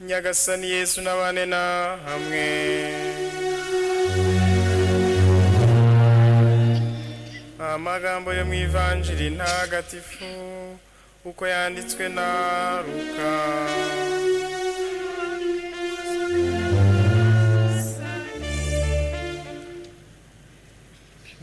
nyagasani yesu n'abane na hamwe amagambo yo mu ivanjiri ntagatifu uko yanditswe na ruka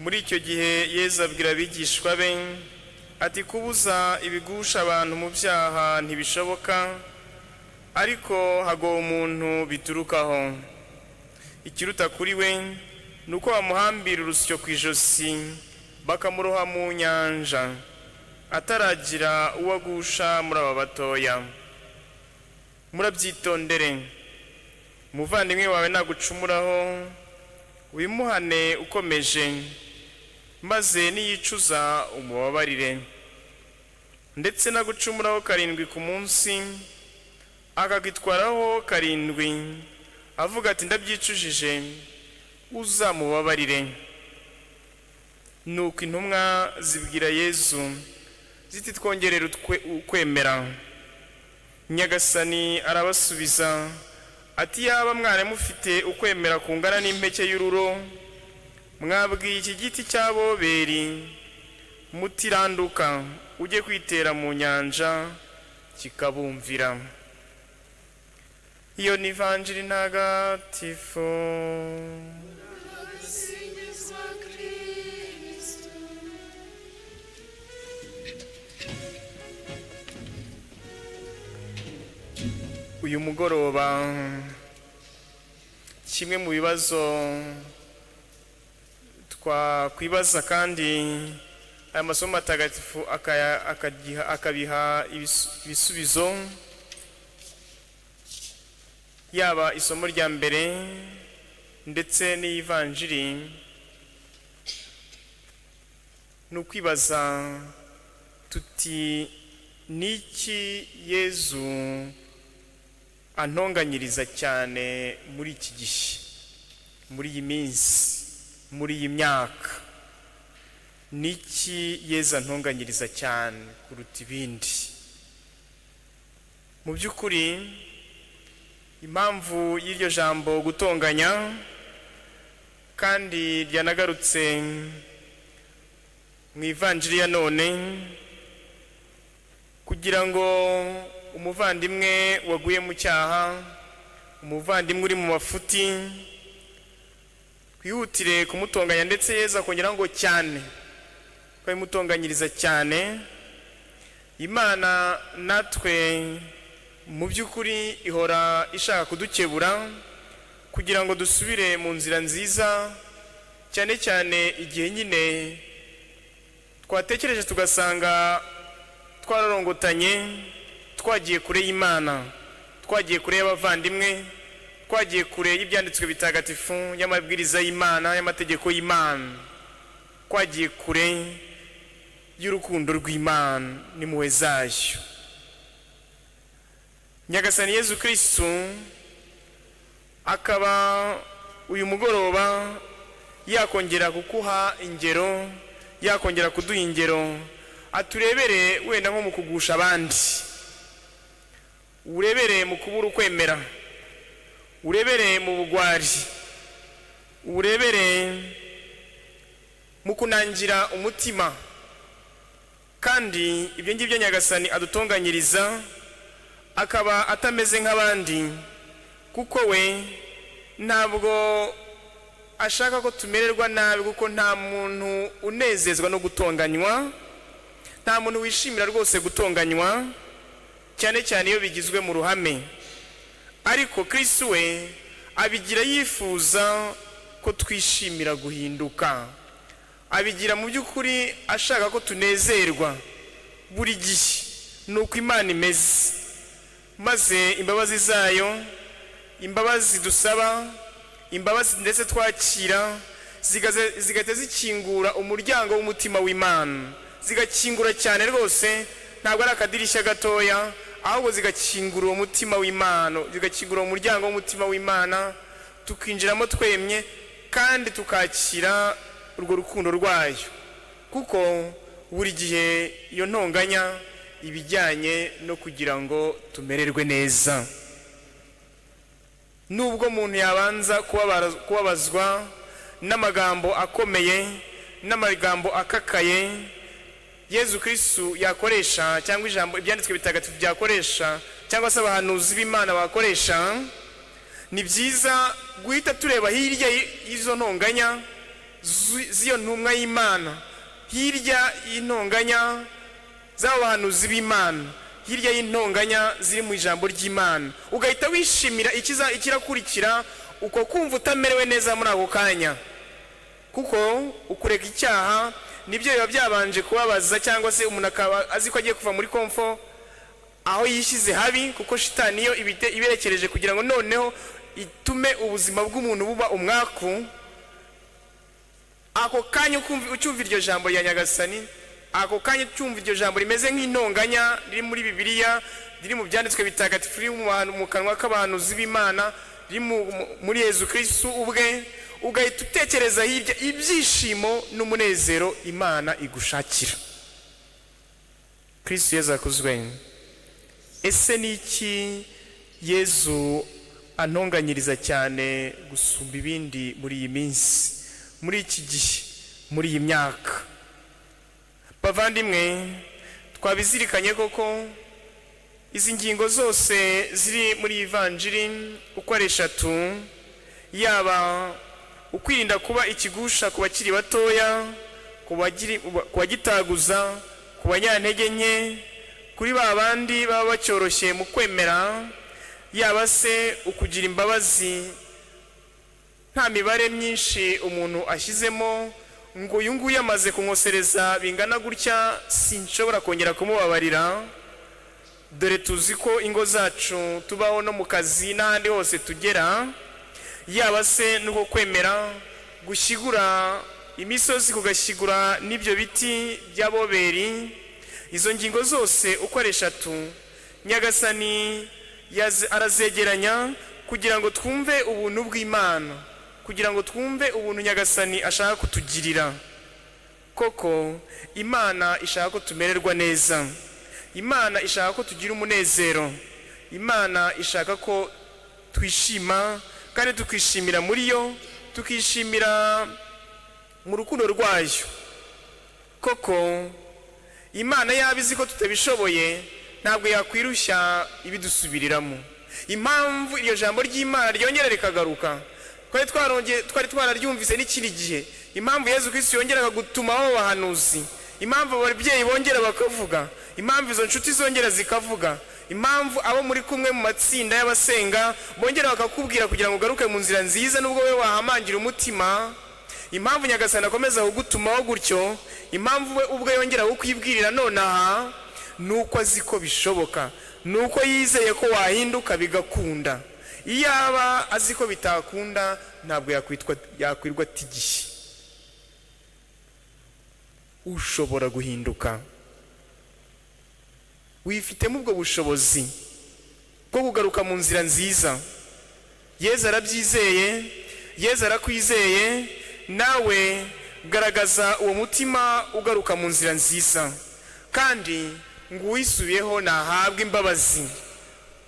muri icyo gihe yesu abwira abigishwa be ati kubuza ibigusha abantu mu byaha ntibishoboka ariko hagwa umuntu biturukaho ikiruta kuri we ni uko bamuhambira urusyo ku ijosi bakamuroha mu nyanja ataragira uwo agusha muri aba batoya murabyitondere umuvandimwe wawe nagucumuraho wimuhane ukomeje maze niyicuza umubabarire ndetse nagucumuraho karindwi ku munsi akagitwaraho karindwi avuga ati ndabyicujije uzamubabarire nuko intumwa zibwira yezu ziti twongerere ukwemera nyagasani arabasubiza ati yaba mwana mufite ukwemera kungana n'impeke y'ururo mwabwiye iki giti cya boberi mutiranduka ujye kwitera mu nyanja kikabumvira iyo ni ivanjiri ntagatifu uyu mugoroba kimwe mu bibazo twakwibaza kandi aya masomo matagatifu akabiha ibisubizo yaba isomo rya mbere ndetse n'iyivanjiri ni ukwibaza tuti n'iki yezu antonganyiriza cyane muri iki gihe muri iyi minsi muri iyi myaka n'iki yezu antonganyiriza cyane kuruta ibindi mu by'ukuri impamvu y'iryo jambo gutonganya kandi ryanagarutse mu ivanjiri ya none kugira ngo umuvandimwe waguye mu cyaha umuvandimwe uri mu mafuti twihutire kumutonganya ndetse yeza akongeraho ngo cyane ko bimutonganyiriza cyane imana natwe mu by'ukuri ihora ishaka kudukebura kugira ngo dusubire mu nzira nziza cyane cyane igihe nyine twatekereje tugasanga twararongotanye twagiye kure y'imana twagiye kure y'abavandimwe twagiye kure y'ibyanditswe bitagatifu y'amabwiriza y'imana y'amategeko y'imana twagiye kure y'urukundo rw'imana n'impuhwe zayo nyagasani yezu kirisitu akaba uyu mugoroba yakongera kukuha ingero yakongera kuduha ingero aturebere wenda nko mu kugusha abandi urebere mu kubura ukwemera urebere mu bugwari urebere mu kunangira umutima kandi ibyo ngibyo nyagasani adutunganyiriza akaba atameze nk'abandi kuko we ntabwo ashaka ko tumererwa nabi kuko nta muntu unezezwa no gutonganywa nta muntu wishimira rwose gutonganywa cyane cyane iyo bigizwe mu ruhame ariko kirisi we abigira yifuza ko twishimira guhinduka abigira mu by'ukuri ashaka ko tunezerwa buri gihe ni uko imana imeze maze imbabazi zayo imbabazi dusaba imbabazi ndetse twakira zigaze- zigahita zikingura umuryango w'umutima w'imana zigakingura cyane rwose ntabwo ari akadirishya gatoya ahubwo zigakingura uwo mutima w'imana zigakingura uwo muryango w'umutima w'imana tukinjiramo twemye kandi tukakira urwo rukundo rwayo kuko buri gihe iyo ntonganya ibijyanye no kugira ngo tumererwe neza nubwo umuntu yabanza kubabara- kubabazwa n'amagambo akomeye n'amagambo akakaye yezu kirisitu yakoresha cyangwa ijambo ibyanditswe bitagatifu byakoresha cyangwa se abahanuzi b'imana bakoresha ni byiza guhita tureba hirya y- y'izo ntonganya zu- z'iyo ntumwa y'imana hirya y'intonganya z'abo bahanuzi b'imana hirya y'intonganya ziri mu ijambo ry'imana ugahita wishimira ikiza ikirakurikira uko kumva utamerewe neza muri ako kanya kuko ukureka icyaha nibyo biba byabanje kubabaza cyangwa se umuntu akaba azi ko agiye kuva muri komfo aho yishyize habi kuko shitani yo ibite- iberekereje kugira ngo noneho itume ubuzima bw'umuntu buba umwaku ako kanya ukumva- ucyumva iryo jambo rya nyagasani ako kanya ucyumva iryo jambo rimeze nk'intonganya riri muri bibiliya riri mu byanditswe bitagatifu riri mu bantu- mu kanwa k'abahanuzi b'imana riri mu- mu- muri yezu kirisitu ubwe ugahita utekereza hirya ibyishimo n'umunezero imana igushakira kirisitu yezu akuzwe ese ni iki yezu antonganyiriza cyane gusumba ibindi muri iyi minsi muri iki gihe muri iyi myaka bavandimwe twabizirikanye koko izi ngingo zose ziri muri iyi vanjiri uko ari eshatu yaba ukwirinda kuba ikigusha ku bakiri batoya ku bagiri- ku bagitaguza ku banyantege nke kuri ba bandi baba bacyoroshye mu kwemera yaba se ukugira imbabazi nta mibare myinshi umuntu ashyizemo ngo uyu nguyu amaze kunkosereza bingana gutya sinshobora kongera kumubabarira dore tuzi ko ingo zacu tubaho no mu kazi n'ahandi hose tugera yaba se nuko kwemera gushyigura imisozi kugashyigura n'ibyo biti by'aboberi izo ngingo zose uko ari eshatu nyagasani yaze- arazegeranya kugira ngo twumve ubuntu bw'imana kugira ngo twumve ubuntu nyagasani ashaka kutugirira koko imana ishaka ko tumererwa neza imana ishaka ko tugira umunezero imana ishaka ko twishima kandi tukishimira muri yo tukishimira mu rukundo rwayo koko imana yaba izi ko tutabishoboye ntabwo yakwirushya ibidusubiriramo impamvu iryo jambo ry'imana ryongera rikagaruka twari twaronge- twari twararyumvise n'ikindi gihe impamvu yezu kirisitu yongeraga gutumaho abahanuzi impamvu ababyeyi bongera bakavuga impamvu izo nshuti zongera zikavuga impamvu abo muri kumwe mu matsinda y'abasenga bongera bakakubwira kugira ngo ugaruke mu nzira nziza nubwo we wahamangira umutima impamvu nyagasani akomeza kugutumaho gutyo impamvu we ubwe yongera kukwibwirira nonaha ni uko azi ko bishoboka ni uko yizeye ko wahinduka bigakunda iyo aba azi ko bitakunda ntabwo yakwitwa yakwirwa ati igihe ushobora guhinduka wifitemo ubwo bushobozi bwo kugaruka mu nzira nziza yezu arabyizeye yezu arakwizeye nawe garagaza uwo mutima ugaruka mu nzira nziza kandi ngo uwisubiyeho nahabwe imbabazi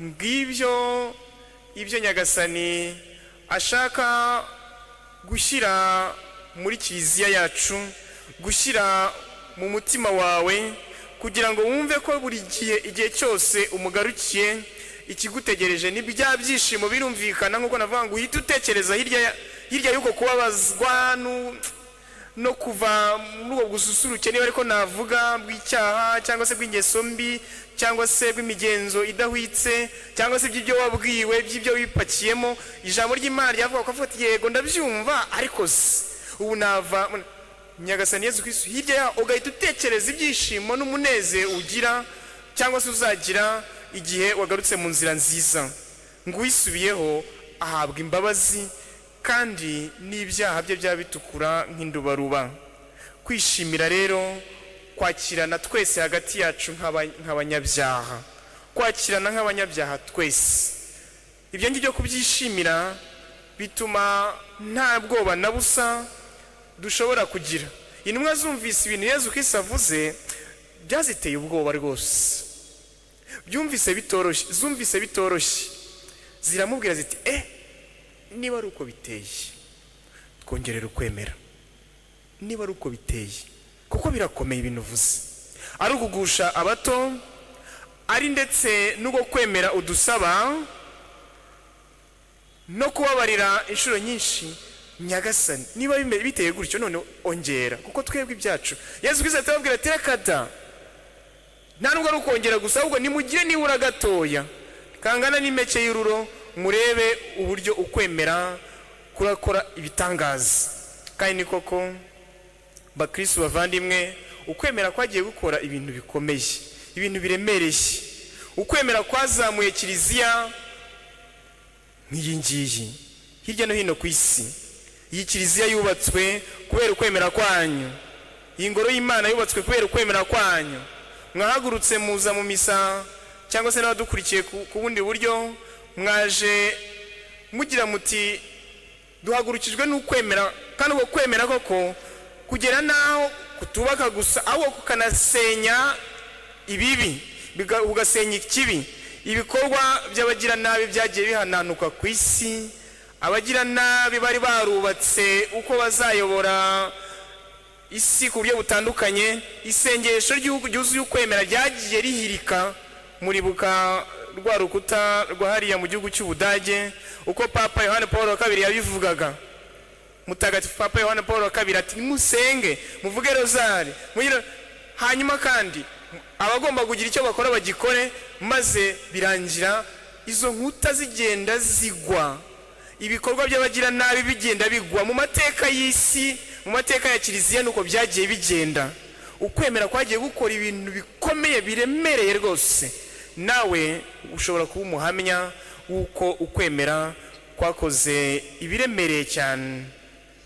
ngibyo ibyo nyagasani ashaka gushyira muri kiliziya yacu gushyira mu mutima wawe kugira ngo wumve ko buri gihe igihe cyose umugarukiye ikigutegereje ni bya byishimo birumvikana nk'uko navuga ngo uhite utekereza hirya ya- hirya y'uko kubabazwa nu- no kuva muri ubwo bususuruke niba ariko navuga bw'icyaha cyangwa se bw'ingeso mbi cyangwa se bw'imigenzo idahwitse cyangwa se by'ibyo wabwiwe by'ibyo wipakiyemo ijambo ry'imana ryavuga ko avuga ati yego ndabyumva ariko se ubu nava nyagasani yezu kristu hirya yaho ugahita utekereza ibyishimo n'umunezero ugira cyangwa se uzagira igihe wagarutse mu nzira nziza ngo uwisubiyeho ahabwa imbabazi kandi n'ibyaha bye byaba bitukura nk'indubaruba kwishimira rero kwakirana twese hagati yacu nk'aba- nk'abanyabyaha kwakirana nk'abanyabyaha twese ibyo ngibyo kubyishimira bituma nta bwoba na busa dushobora kugira intumwa zumvise ibintu yezu kristo avuze byaziteye ubwoba rwose byumvise bitoroshye zumvise bitoroshye ziramubwira ziti eh niba ari uko biteye twongerera ukwemera niba ari uko biteye kuko birakomeye ibintu uvuze ari ukugusha abato ari ndetse n'ubwo kwemera udusaba no kubabarira inshuro nyinshi nyagasani niba bime- biteye gutyo none ongera kuko twebwe ibyacu yezu kristo atababwira ati reka da nta nubwo ari ukongera gusa ahubwo nimugire nibura gatoya kangana n'impeke y'ururo murebe uburyo ukwemera kurakora ibitangaza kandi ni koko bakristu bavandimwe ukwemera kwagiye gukora ibintu bikomeye ibintu biremereye ukwemera kwazamuye kiliziya nk'iyi ngiyi hirya no hino ku isi iyi kiliziya yubatswe kubera ukwemera kwanyu iyi ngoro y'imana yubatswe kubera ukwemera kwanyu mwahagurutse muza mu misa cyangwa se n'abadukurikiye ku ku bundi buryo mwaje mugira muti duhagurukijwe n'ukwemera kandi uko kwemera koko kugera n'aho kutubaka gusa ahubwo kukanasenya ibibi biga- ugasenya ikibi ibikorwa by'abagiranabi byagiye bihananuka ku isi abagiranabi bari barubatse uko bazayobora isi ku buryo butandukanye isengesho ry'igihugu ryuzuye ukwemera ryagiye rihirika muribuka rwa rukuta rwa hariya mu gihugu cy'ubudage uko papa yohani paul wa kabiri yabivugaga mutagatifu papa yohani paul wa kabiri ati musenge muvuge rozari mugire-" hanyuma kandi abagomba kugira icyo bakora bagikore maze birangira izo nkuta zigenda zigwa ibikorwa by'abagiranabi bigenda bigwa mu mateka y'isi mu mateka ya kiliziya nuko byagiye bigenda ukwemera kwagiye gukora ibintu bikomeye biremereye rwose nawe ushobora kuba umuhamya w'uko ukwemera kwakoze ibiremereye cyane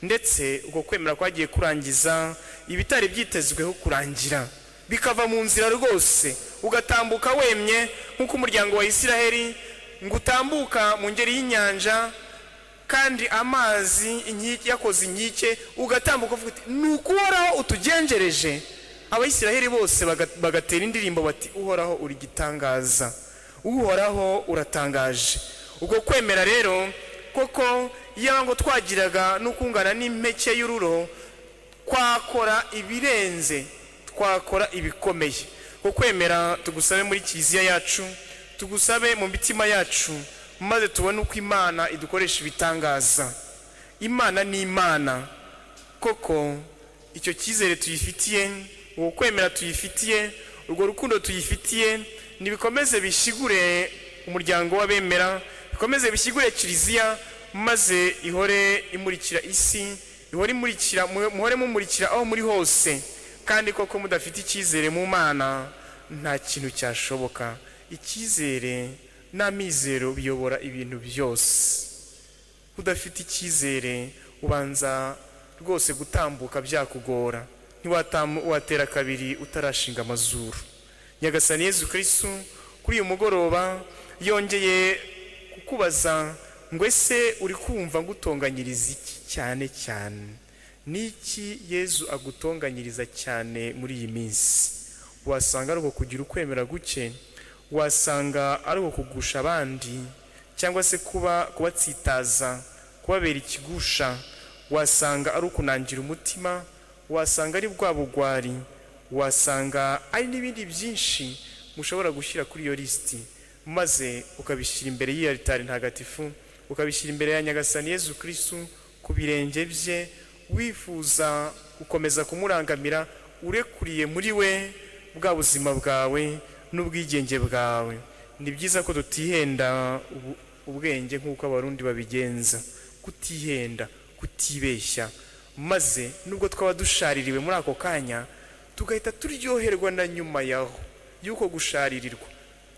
ndetse uko kwemera kwagiye kurangiza ibitari byitezweho kurangira bikava mu nzira rwose ugatambuka wemye nk'uko umuryango wa isiraheli ngo utambuka mu ngeri y'inyanja kandi amazi inkike yakoze inkike ugatambuka uvuga uti ni ukuhoraho utugenjereje abayisiraheli bose baga- bagatera indirimbo bati uhoraho uri igitangaza uhoraho uratangaje ubwo kwemera rero koko yaba ngo twagiraga no kungana n'impeke y'ururo twakora ibirenze twakora ibikomeye ko kwemera tugusabe muri kiliziya yacu tugusabe mu mitima yacu maze tubone uko imana idukoresha ibitangaza imana ni imana koko icyo cyizere tuyifitiye uwo kwemera tuyifitiye urwo rukundo tuyifitiye nibikomeze bishyigure umuryango w'abemera bikomeze bishyigure kiliziya maze ihore imurikira isi ihore imurikira mu- muhore mumurikira aho muri hose kandi koko mudafite icyizere mu mana nta kintu cyashoboka icyizere n'amizero biyobora ibintu byose udafite icyizere ubanza rwose gutambuka byakugora ntiwatera kabiri utarashinga amazuru nyagasani yezu kirisitu kuri uyu mugoroba yongeye kukubaza ngo ese uri kumva ngutonganyiriza iki cyane cyane n'iki yezu agutonganyiriza cyane muri iyi minsi wasanga ari uko kugira ukwemera guke wasanga ari uko kugusha abandi cyangwa se kuba kubatsitaza kubabera ikigusha wasanga ari ukunangira umutima wasanga ari bwa bugwari wasanga ari n'ibindi byinshi mushobora gushyira kuri iyo lisiti maze ukabishyira imbere y'iyo alitari ntagatifu ukabishyira imbere ya nyagasani yezu kirisitu ku birenge bye wifuza gukomeza kumurangamira urekuriye muri we bwa buzima bwawe n'ubwigenge bwawe ni byiza ko tutihenda ubu- ubwenge nk'uko abarundi babigenza kutihenda kutibeshya maze nubwo twaba dushaririwe muri ako kanya tugahita turyoherwa na nyuma yaho y'uko gusharirirwa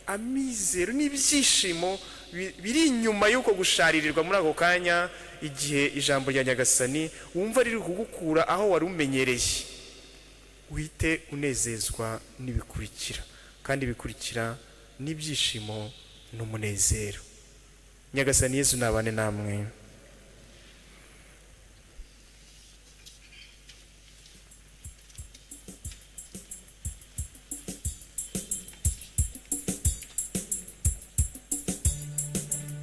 amizero n'ibyishimo bi- biri inyuma y'uko gusharirirwa muri ako kanya igihe ijambo rya nyagasani wumva riri kugukura aho wari umenyereye uhite unezezwa n'ibikurikira kandi ibikurikira n'ibyishimo n'umunezero nyagasani yesu nabane namwe